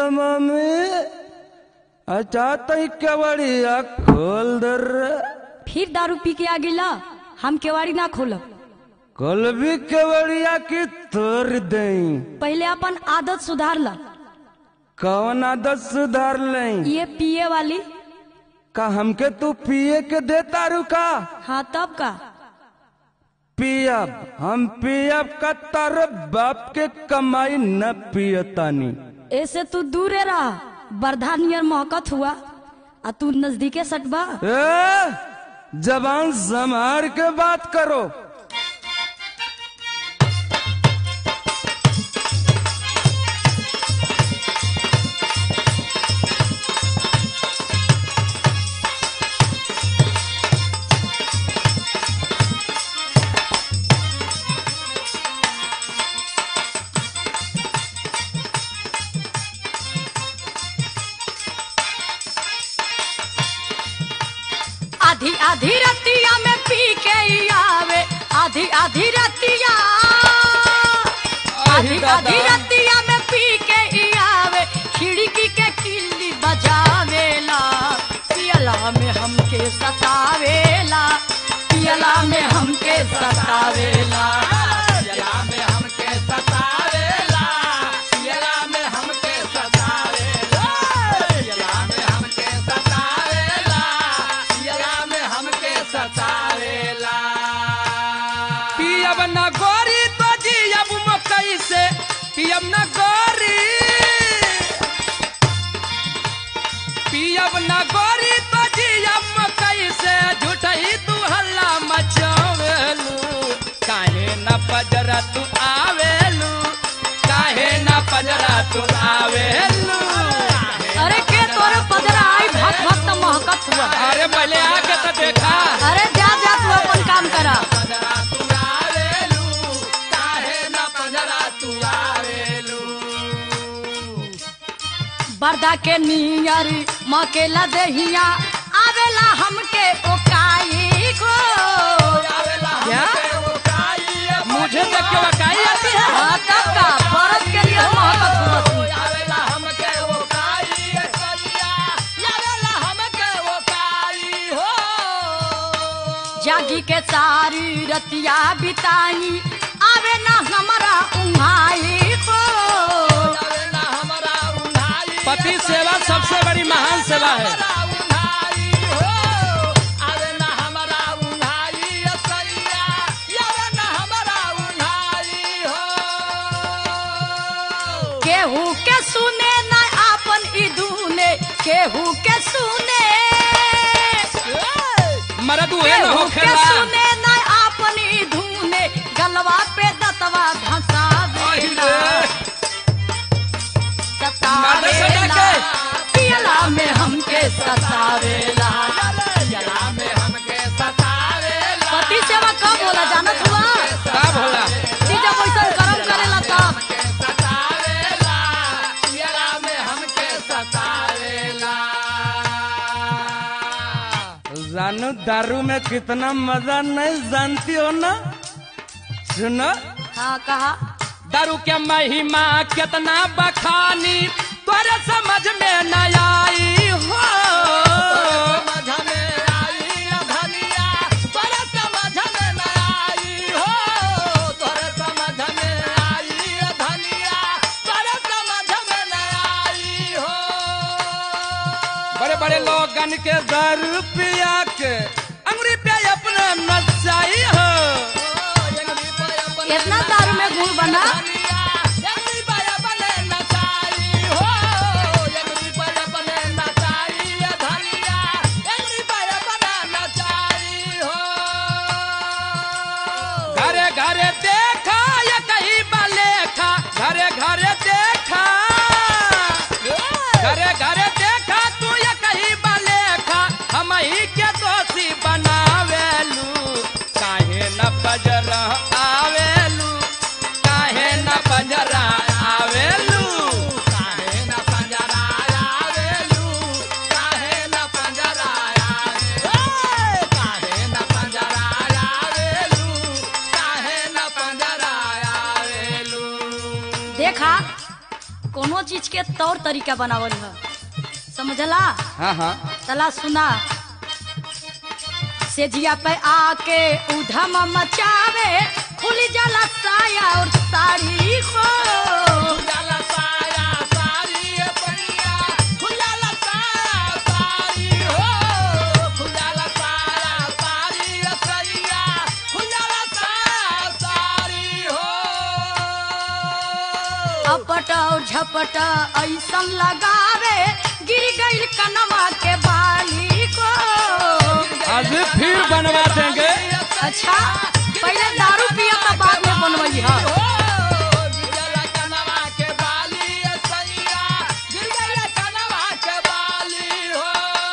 Mummy अच्छा तई केवड़िया खोल दर फिर दारू पी के आ गिला हम केवाड़ी ना खोलब कल भी केवड़िया की तोड़ दई पहले अपन आदत सुधार ला कौन आदत सुधार लई ये पिए वाली का हमके तू पिए के देता रुका हाँ तब का पियब हम पियब का तार बाप के कमाई न पियतानी ऐसे तू दूरे रहा बरधा नियर महकत हुआ आ तू नजदीके सटबा ए जबान संभार के बात करो आधी आधी रतिया में पी के ही आवे आधी आधी रतिया आधी आधी रतिया में पी के ही आवे खिड़की के किल्ली बजावेला पियला में हमके सतावेला पियला में हमके सतावेला पियला में हमके सतावेला पियला में हमके सतावेला पियला में हमके सतावेला पियला में हमके सतावेला पियब न गोरी तो जियब मकई से पियब न गोरी पियब न गोरी तो जियब मकई से झूठही तू हल्ला मचावेलू काहे न पजरा तू आवेलू काहे न पजरा तू आवेलू अरे के तोरे पजरा आई भक्त भक्त महकत हुआ अरे पहले आके तो देखा अरे जा जा तू अपन काम करा पजरा तू आवेलू काहे न पजरा तू आवेलू बरदा के नियर मकेला दहिया आवेला हमके ओकाई को क्या मुझे देख के वकाई आती है हाँ, तब का बरस के लिए महकत हुआ तू। आवेला हमके वो काई सैया आवेला हमके वो काई हो जागी के सारी रतिया बिताई आवे ना हमारा उन्हाई को आवेला हमरा उन्हाई पति सेवा सबसे बड़ी महान सेवा है हमरा उन्हाई हो आवेला हमरा उन्हाई सैया आवेला हमरा उन्हाई हो केहू के सुने ना आपन इदूने केहू के सुने मरद उहे न केहू के होखेला सुने ना आपन इदूने गलवा पे दतवा धंसा देला मारने से सतावेला जाके। पियला में हमके सतावेला जला में हमके सतावेला पति सेवा कब होला जानत हुआ का भोला ती जब वैसन कर्म करेला तब हमके सतावेला जला में हमके सतावेला जानू दारू में कितना मजा नहीं जानती हो ना सुनो हाँ कहा दारू के महिमा कितना बखानी तोरे समझ में न आई हो समझ में आई धनिया तोरे समझ में न आई हो तोरे समझ में आई धनिया तोरे समझ में न आई हो बड़े बड़े लोगन के दारू पिया के अंगुरी पे अपना नचाई हो इतना दारू में गुड़ बना घरे घरे देखा या कहीं बलेखा घरे घरे देखा घरे घरे देखा तू या कहीं बलेखा हम ही के दोषी बनावेलू काहे न बजर आवेलू काहे न के तौर तरीका बनावल है समझला हाँ हाँ चला सुना सेजिया पे आके उधम मचावे खुल जाला साया और साड़ी को खुजाला साया सारी पैया खुजाला साया सारी हो खुजाला साया सारी सैया खुजाला साया सारी हो अपट और झपट ऐसन लगावे गिर गई कनवा के बाली को आज फिर बनवा देंगे अच्छा पहले दारू पिया था बाद में बनवई है हो गिरला कनवा के बाली सैया गिरला कनवा के बाली हो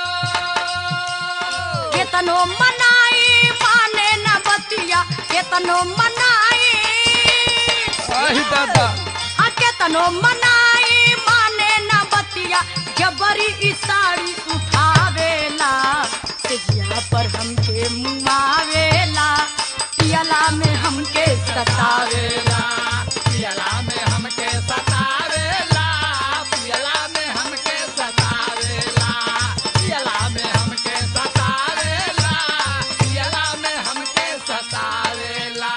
केतनो मनाई माने न बतिया केतनो मनाई आही दादा आ केतनो मनाई माने न बतिया जबरी ई साड़ी उठावेला सेजिया पर हमके मुआवेला पियला में हमके सतावेला पियला में हमके सतावेला पियला में हमके सतावेला पियला में हमके सतावेला पियला में हमके सतावेला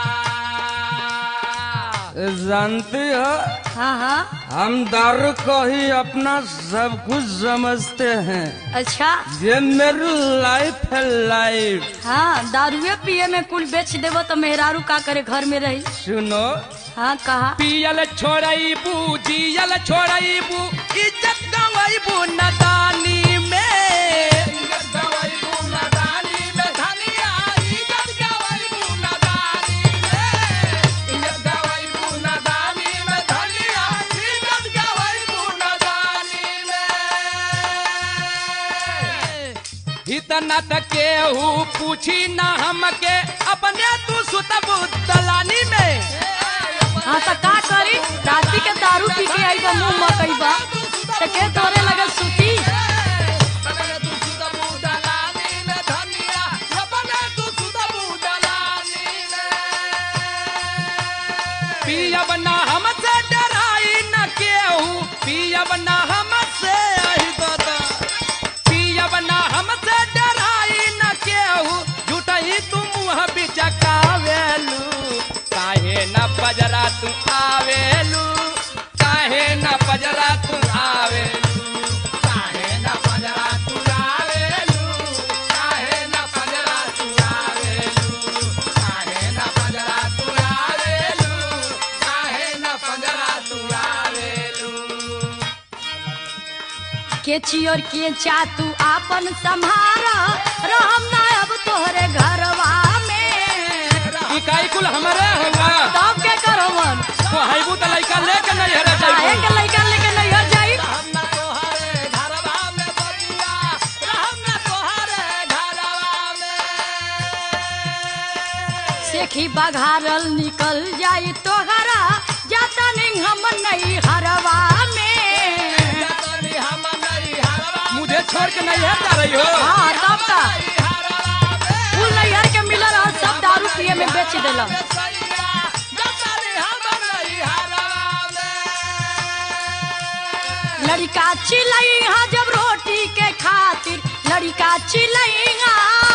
जानती हो हाँ हाँ हम दारू को ही अपना सब कुछ समझते हैं अच्छा ये मेरी लाइफ है लाइफ हाँ दारुए पिए में कुल बेच देवो तो मेहरारू का करे घर में रही सुनो हाँ कहा पियल छोड़बू जियल छोड़बू इज्जत गवैबू नदानी में गवैबू नदानी में धनिया इज्जत गवैबू नदानी में इज्जत गवैबू नदानी में धनिया इज्जत गवैबू नदानी में इतना तक केहू पूछी न हमके अपने तू सुतबू दलानी में हाँ तो का करी राती के दारू पी के आई बा मुंह मकई बा तो के तोरे लगे सुती अपने तू सुतबू दलानी में धनिया अपने तू सुतबू दलानी में पियब ना हमसे डराई न केहू पियब ना हमसे आही दादा पियब ना हमसे डराई न केहू झूठही तू मुँह बिचकावेलू काहे न पजरा तू आवेलू काहे न पजरा तू आवेलू काहे न पजरा तुरावेलू काहे न पजरा तुरावेलू काहे न पजरा तुरावेलू काहे न पजरा तुरावेलू के चियोर के चा तू आपन संभारा रहम ना अब तोहरे घरवा में इकाई कुल हमारे होला तब के करवन तो हाइबू त लइका लेके नहीं हरे काहे जाइबू के लइका लेके नहीं हर जाई रहम न तोहरे घरवा में बबुआ रहम न तोहरे घरवा में सेखी बघारल निकल जाई तोहरा जाता नहीं हम नहीं हरवा में जतनी हम नहीं हरवा मुझे छोड़ के नहीं है जा रही हो हाँ तब का हरवा में फूल नैहर के मिलल और सब दारू पिए में बेच देला लड़का चिलैहा जब रोटी के खातिर लड़का चिलैहा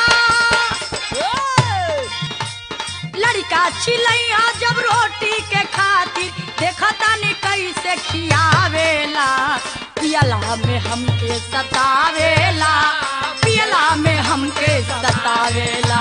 लड़का चिलैहा जब रोटी के खातिर देखता नहीं कैसे खियावेला पियला में हमके सतावेला पियला में हमके सतावेला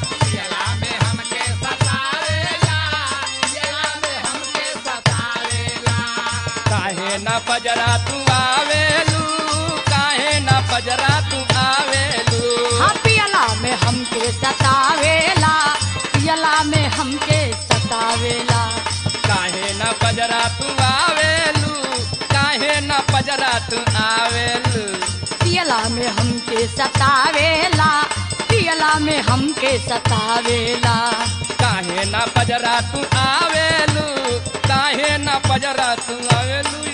काहे न पजरा तू आवेलू काहे न पजरा तू आवेलू हाँ पियला में हमके सतावेला पियला में हमके सतावेला काहे न पजरा तू आवेलू काहे न पजरा तू आवेलू पियला में हमके सतावेला पियला में हमके सतावेला काहे न पजरा तू आवेलू काहे न पजरा तू आवेलू